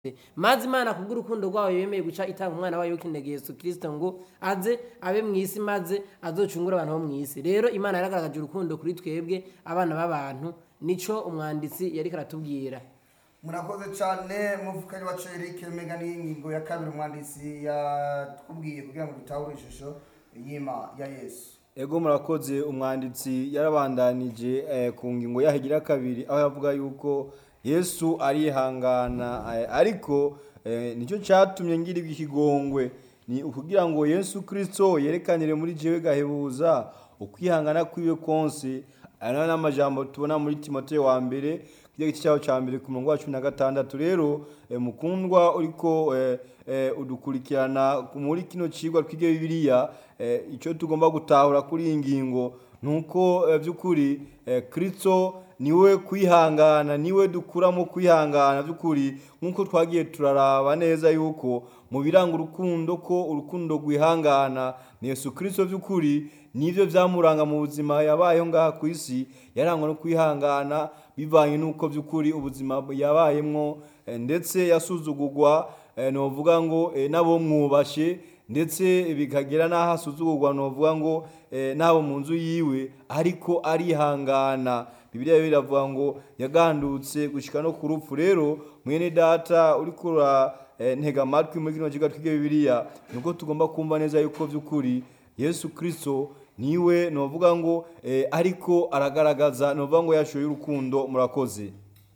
maze imana kubw'urukundo rwayo yemeye guca itanga umwana wayo w'ikinege yesu kirisito ngo aze abe mu isi maze azocungure abantu bo mu isi rero imana yaragaragaje urukundo kuri twebwe abana b'abantu nico umwanditsi yariko aratubwira murakoze cyane muvukanye wacu Eric mega n'ingingo ya kabiri umwanditsi yatubwiye kugira ngo dutahure ishusho y'ima ya yesu ego murakoze umwanditsi yarabandanije eh, ku ngingo yahigira kabiri aho yavuga yuko yesu arihangana eh, ariko eh, nicyo cyatumye ngirirwa ikigongwe ni ukugira ngo yesu kirisito yerekanire muri jewe gahebuza ukwihangana kwiwe konse aya nayo n'amajambo tubona muri timoteyo wa mbere igice cyaho cya mbere ku murongo wa cumi na gatandatu rero eh, mukundwa uriko eh, eh, udukurikirana muri kino cigwa twige bibiliya eh, icyo tugomba gutahura kuri iyi ngingo ni uko eh, by'ukuri eh, kristo niwe kwihangana niwe dukuramo kwihangana by'ukuri nk'uko twagiye turaraba neza yuko mu biranga urukundo ko urukundo rwihangana ni yesu kristo by'ukuri nibyo byamuranga mu buzima yabayeho ngaha ku isi yarangwa no kwihangana bivanye n'uko by'ukuri ubuzima yabayemwo eh, ndetse yasuzugurwa eh, novuga ngo eh, nabo mwubashe ndetse bikagera n'aho asuzugurwa novuga ngo eh, n'abo mu nzu yiwe ariko arihangana bibiliya yo iravuga ngo yagandutse gushika no ku rupfu rero mwene data uriko ura eh, ntega amatwi muri kino kigo twige bibiliya nibwo tugomba kumva neza yuko by'ukuri yesu kristo niwe novuga ngo eh, ariko aragaragaza novuga ngo yashoye urukundo murakoze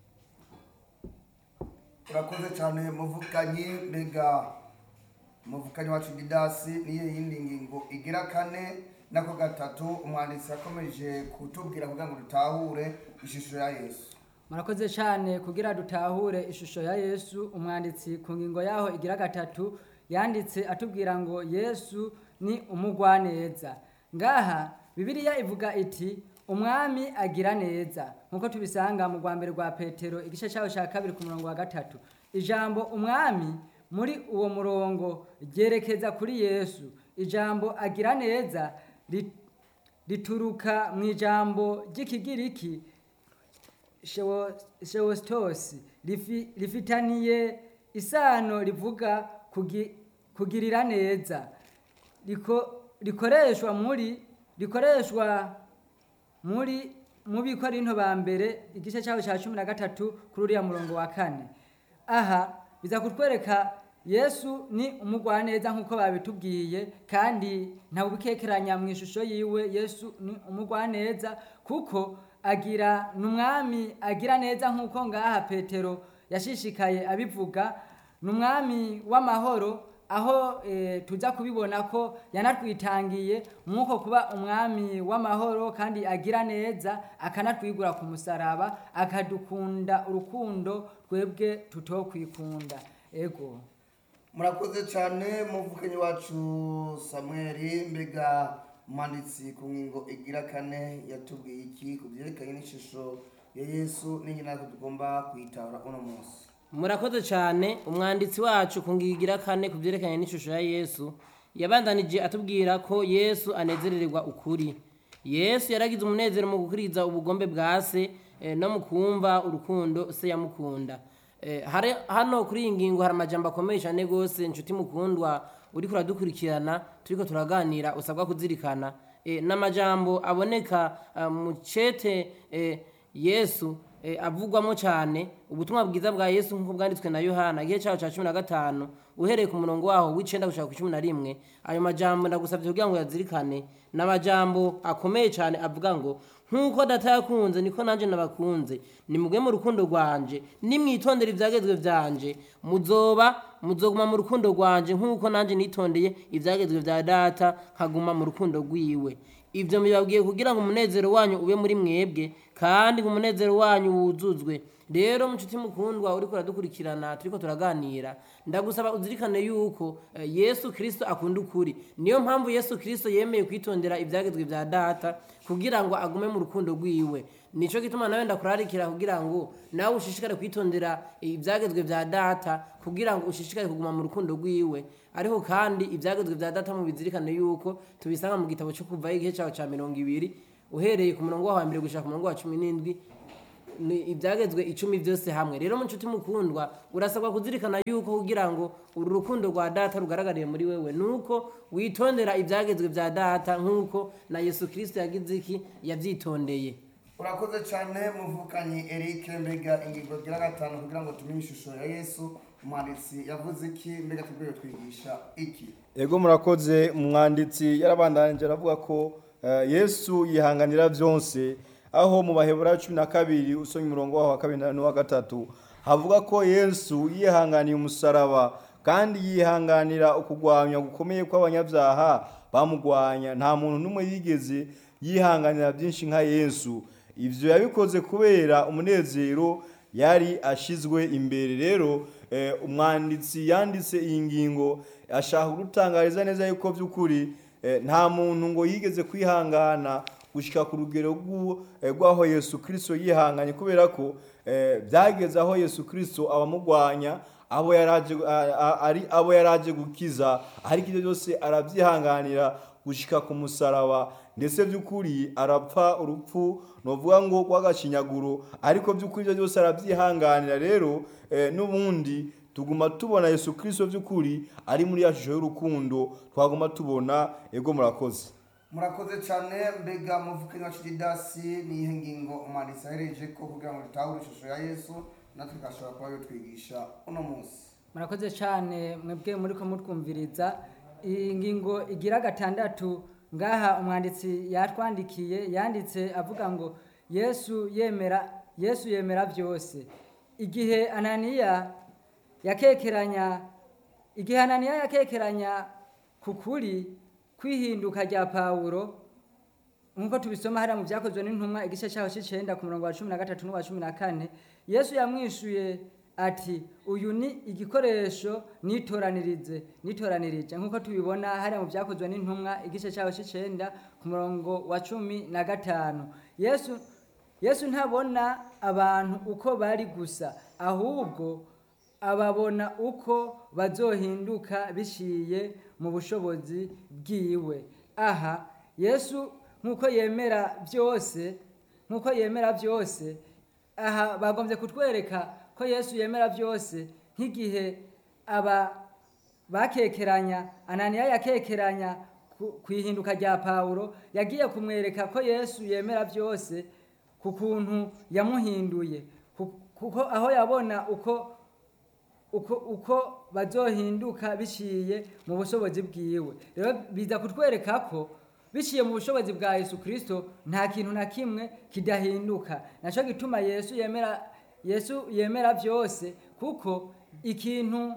urakoze cyane muvukanyi mbega umuvukanyi wacu didasi niyo yindi ngingo igira kane nako gatatu umwanditsi yakomeje kutubwira kugira ngo dutahure ishusho ya yesu murakoze cyane kugira dutahure ishusho ya yesu umwanditsi ku ngingo yaho igira gatatu yanditse atubwira ngo yesu ni umugwaneza ngaha bibiliya ivuga iti umwami agira neza nk'uko tubisanga mu rwa mbere rwa petero igice cyaho cya kabiri ku murongo wa gatatu ijambo umwami muri uwo murongo ryerekeza kuri yesu ijambo agira neza ri- rituruka mu ijambo ry'ikigiriki shewositosi rifitaniye isano rivuga kugi- kugirira neza Riko- rikoreshwa muri rikoreshwa muri mu bikorinto ba mbere igice cyaho cya cumi na gatatu kuri uriya murongo wa kane aha biza kutwereka yesu ni umugwaneza nk'uko babitubwiye kandi ntawubikekeranya mu ishusho yiwe yesu ni umugwaneza kuko agira ni umwami agira neza nk'uko ngaha petero yashishikaye abivuga ni umwami w'amahoro aho eh, tuza kubibona ko yanatwitangiye mwuko kuba umwami w'amahoro kandi agira neza akanatwigura ku musaraba akadukunda urukundo twebwe tutokwikunda ego murakoze cyane muvukanyi wacu samweli mbega umwanditsi ku ngingo igira kane yatubwiye iki ku byerekanye n'ishusho ya yesu n'ingene natwe tugomba kuyitahura uno munsi murakoze cyane umwanditsi wacu ku ngingo igira kane ku byerekanye n'ishusho ya yesu yabandanije atubwira ko yesu anezerererwa ukuri yesu yaragize umunezero mu gukuriza ubugombe bwa se eh, no mu kumva urukundo se yamukunda Eh, hari- hano kuri iyi ngingo hari amajambo akomeye cyane rwose inshuti mukundwa uri kuradukurikirana turiko turaganira usabwa kuzirikana Eh, n'amajambo aboneka ah, mu cete eh, yesu eh, avugwamo cyane ubutumwa bwiza bwa yesu nk'uko bwanditswe na yohana igihe cyaho cya cumi na gatanu uhereye ku murongo waho w'icenda gushaka ku cumi na rimwe ayo majambo ndagusabye kugira ngo yazirikane ni amajambo akomeye cyane avuga ngo nk'uko data yakunze niko nanjye nabakunze nimugwe mu rukundo rwanje nimwitondera ibyagezwe byanje muzoba muzoguma mu rukundo rwanje nk'uko nanjye nitondeye ibyagezwe bya data nkaguma mu rukundo rwiwe ibyo mbibabwiye kugira ngo umunezero wanyu ube muri mwebwe kandi ngo umunezero wanyu wuzuzwe rero munshuti mukundwa uriko uradukurikirana turiko turaganira ndagusaba uzirikane yuko eh, yesu kirisito akunda ukuri niyo mpamvu yesu kirisito yemeye kwitondera ibyagezwe bya data kugira ngo agume mu rukundo rwiwe nico gituma nawe ndakurarikira kugira ngo nawe ushishikare kwitondera ibyagezwe bya data kugira ngo ushishikare kuguma mu rukundo rwiwe ariko kandi ibyagezwe bya data mubizirikane yuko tubisanga mu gitabo cyo kuvaho igihe cyaho cya mirongo ibiri uhereye ku murongo wa mbere gushaka ku murongo wa cumi n'indwi ni ibyagezwe icumi byose hamwe rero mu nshuti mukundwa urasabwa kuzirikana yuko kugira ngo uru rukundo rwa data rugaragariye muri wewe nuko witondera ibyagezwe bya data nk'uko na yesu kirisito yagize iki yabyitondeye urakoze cyane muvukanye eric mbega ingingo gira gatanu kugira ngo tumenye ishusho ya yesu umwanditsi yavuze iki mbega tubwiye twigisha iki ego murakoze umwanditsi yarabandanije aravuga ko eh, yesu yihanganira byose aho mu baheburayo cumi na kabiri usomye umurongo waho wa kabiri na- n'uwa gatatu havuga ko yesu yihanganiye umusaraba kandi yihanganira ukugwanya gukomeye kw'abanyabyaha bamugwanya nta muntu n'umwe yigeze yihanganira byinshi nka yesu ibyo yabikoze kubera umunezero yari ashizwe imbere rero eh, umwanditsi yanditse iyi ngingo ashaka gutangariza neza yuko by'ukuri eh, nta muntu ngo yigeze kwihangana gushyika ku rugero rw'u- eh, rw'aho yesu kirisito yihanganye kubera ko eh, byageze aho yesu kirisito abamugwanya abo yaraje a- a- ari abo yaraje gukiza ariko ibyo byose arabyihanganira gushyika ku musaraba ndetse by'ukuri arapfa urupfu novuga ngo rw'agashinyaguro ariko by'ukuri ibyo byose arabyihanganira rero eh, n'ubundi tuguma tubona yesu kirisito by'ukuri ari muri ya shusho y'urukundo twaguma tubona ego murakoze murakoze cyane mbega muvukanye wa shiridasi niyihe ngingo umwanditsi ahereje ko kugira ngo dutahure ishusho ya yesu natwe tugashobora kuba yo twigisha uno munsi murakoze cyane mwebwe muri ko mutwumviriza iyi ngingo igira gatandatu ngaha umwanditsi yatwandikiye yanditse avuga ngo yesu yemera yesu yemera byose igihe ananiya yakekeranya igihe ananiya yakekeranya ku kuri kwihinduka rya pawulo nk'uko tubisoma hariya mu byakozwe n'intumwa igice cyaho cy'icyenda ku murongo wa cumi na gatatu n'uwa cumi na kane yesu yamwishuye ati uyu ni igikoresho nitoranirize nitoranirije nk'uko tubibona hariya mu byakozwe n'intumwa igice cyaho cy'icyenda ku murongo wa cumi na gatanu yesu yesu ntabona abantu uko bari gusa ahubwo ababona uko bazohinduka biciye mu bushobozi bwiwe aha yesu nk'uko yemera byose nk'uko yemera byose aha bagombye kutwereka ko yesu yemera byose nk'igihe aba bakekeranya ananiya yakekeranya ku- ku ihinduka rya pawulo yagiye kumwereka ko yesu yemera byose ku kuntu yamuhinduye ku- kuko aho yabona uko uko uko bazohinduka biciye mu bushobozi bwiwe rero biza kutwereka ko biciye mu bushobozi bwa yesu kirisito nta kintu na kimwe kidahinduka nacyo gituma yesu yemera yesu yemera byose kuko ikintu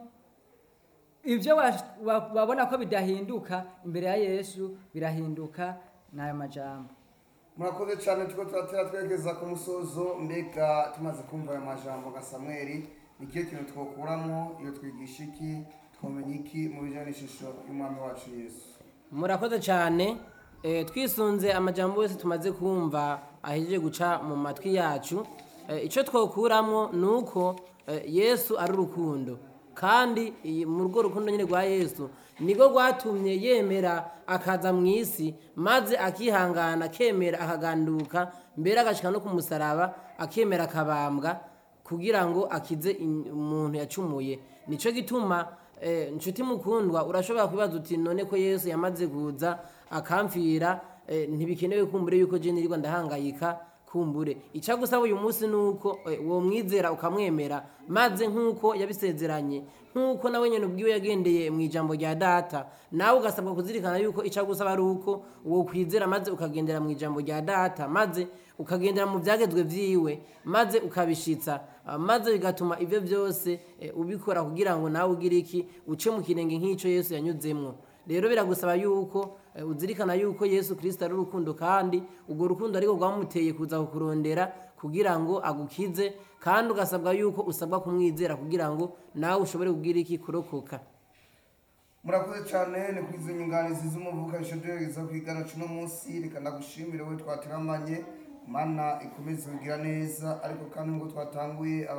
ibyo wa- wa- wabona ko bidahinduka imbere ya yesu birahinduka n'ayo majambo murakoze cyane tuko turatera twerekeza ku musozo mbega tumaze kumva ayo majambo nka samweli ni ikihe kintu twokuramo iyo twigisha iki twamenya iki mu bijyanye n'ishusho y'umwami wacu yesu murakoze cyane Eh, twisunze amajambo yose tumaze kumva ahejeje guca mu matwi yacu Eh, icyo twokuramo ni uko eh, yesu ari urukundo kandi iyi- mu rwo rukundo nyine rwa yesu niko rwatumye yemera akaza mu isi maze akihangana akemera akaganduka mbere agashyika no ku musaraba akemera akabambwa kugira ngo akize in- umuntu yacumuye nicyo gituma eh, nshuti mukundwa urashobora kwibaza uti none ko yesu yamaze kuza akamfira eh, ntibikenewe kumbure yuko je nirirwa ndahangayika kumbure icagusaba uyu munsi nuko eh, uwo mwizera ukamwemera maze nk'uko yabisezeranye nk'uko nawe nyene ubwiwe yagendeye mu ijambo rya data nawe ugasabwa kuzirikana yuko icagusaba ari uko uwo kwizera maze ukagendera mu ijambo rya data maze ukagendera mu byagezwe vyiwe maze ukabishitsa ah, maze bigatuma ibyo byose eh, ubikora kugira ngo nawe ugire iki uce mu kirenge nk'ico yesu yanyuzemwo rero biragusaba yuko eh, uzirikana yuko yesu kirisito ari urukundo kandi urwo rukundo ariko rwamuteye kuza kukurondera kugira ngo agukize kandi ugasabwa yuko usabwa kumwizera kugira ngo nawe ushobore kugira iki kurokoka murakoze cyane ni kuri izo nyunganizi z'umuvukanisho duhereza kwigana cuno munsi reka ndagushimire we twateramanye mana ikomeze kugira neza ariko kandi ngo twatanguye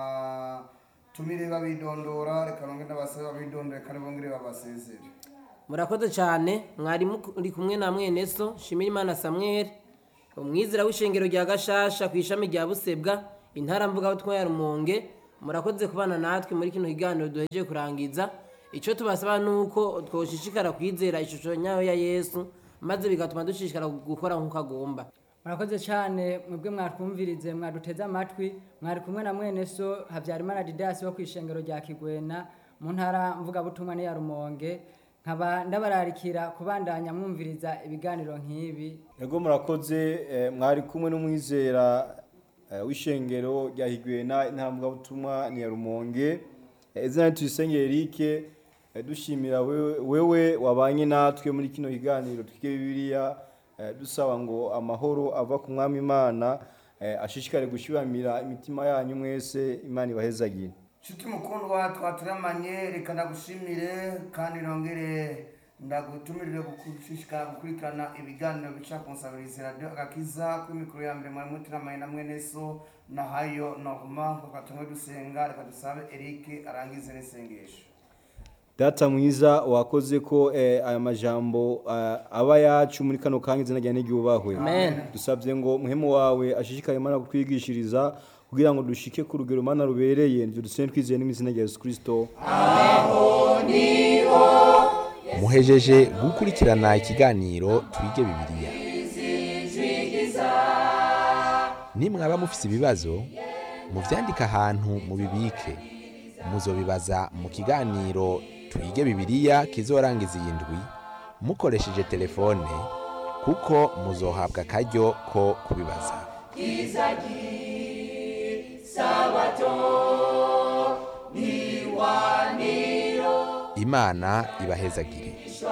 abatumire babidondora reka bongere n'abasabe babidondore kandi bongere babasezere murakoze cyane mwari muri kumwe na mwene so shimira imana samweri umwizera w'ishengero rya gashasha ku ishami rya busebwa intara mvugabutumwa ya rumonge murakoze kubana natwe muri kino kiganiro duhejeje kurangiza icyo tubasaba ni uko twoshishikara kwizera ishusho nyayo ya yesu maze bigatuma dushishikara gukora nk'uko agomba murakoze cyane mwebwe mwatwumvirize mwaduteze amatwi mwari kumwe na mwene so habyarimana didasi wo ku ishengero rya kigwena mu ntara mvugabutumwa n'iya rumonge nkaba ndabararikira kubandanya mwumviriza ibiganiro nk'ibi Ego murakoze eh, mwari kumwe n'umwizera eh, w'ishengero rya Higwena intambwe butumwa ni ya Rumonge Eh, izina tuyisenge Eric eh, dushimira wewe, wewe wabanye natwe muri kino kiganiro twige Bibiliya eh, dusaba ngo amahoro ava ku mwami Imana eh, ashishikare gushiramira imitima yanyu mwese Imana ibahezagire nshuti mukundwa twaturamanye reka ndagushimire kandi nongere ndagutumirire gushishikara gukurikirana ibiganiro bica ku nsabirizi radiyo agakiza kuri mikoro ya mbere mwari muturamanye na mwene so na hayo norma kuko tumwe dusenga reka dusabe eric arangize n'isengesho data mwiza wakoze ko eh, aya majambo eh, aba yacu muri kano kanya izina rya n'iryubahwe Amen. dusabye ngo muhemu wawe ashishikare mana kutwigishiriza kugira ngo dushike ku rugero mana rubereye nivyo dusene twizeye n'imizina rya yesu kristo muhejeje gukurikirana ikiganiro twige bibiliya nimwaba mufise ibibazo muvyandike ahantu mubibike muzobibaza mu kiganiro twige bibiliya kizorangiza iyi ndwi mukoresheje telefone kuko muzohabwa akaryo ko kubibaza imana ibahezagire